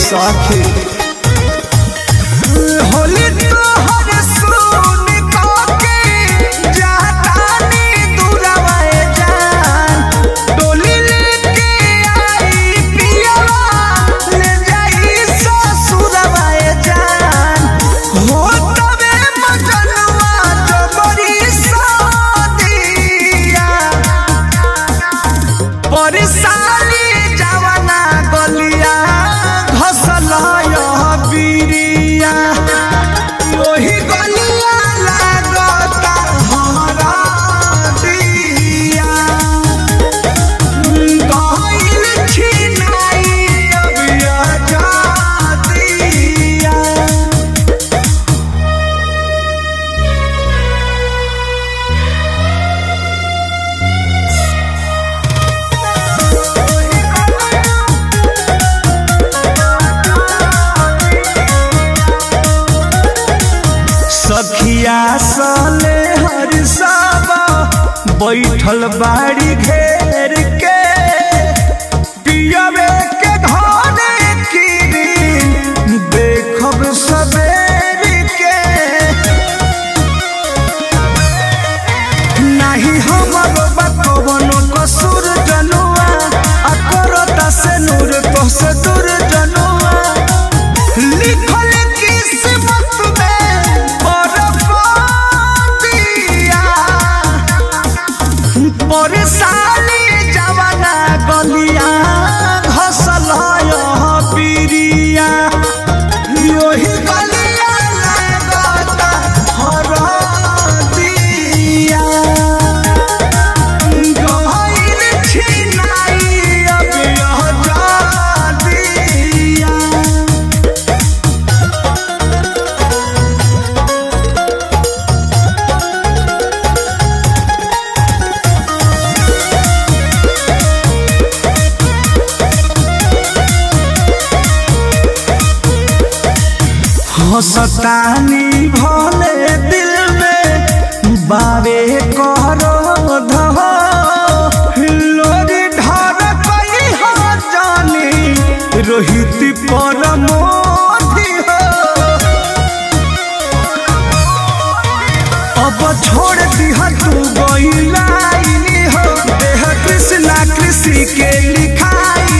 सखी होली तोहर सुन के जातानी दूरवाए जान डोली लेके आई पियवा ले जाई ससुरवाए जान हो तबे मजनुआ जबरी सादिया परिसाली जवाना गलिया घसल बीरिया ओही गलिया लागता हरा दिया गइल छिनाई अबिया जातिया सखिया सले हर साबा बैठल बाड़ी घेर के पियवे के घरे की देखब सबेर के नाही हमर बकवनो कसूर जनुआ आ करता से नूर तो से दूर जनुआ लिखल किस्मत में बरफतिया परेशानी जवाना गलिया घसल पीरिया योही गलिया लागता हरदिया गइल छिनाई अब यह जादिया हसतानी भले दिल में बावे करो धह लोरी ढर कई हो जानी रोहित पर मोदी हो अब छोड़ दिह तू गईलाई हो देह कृष्णा कृषि के लिखाई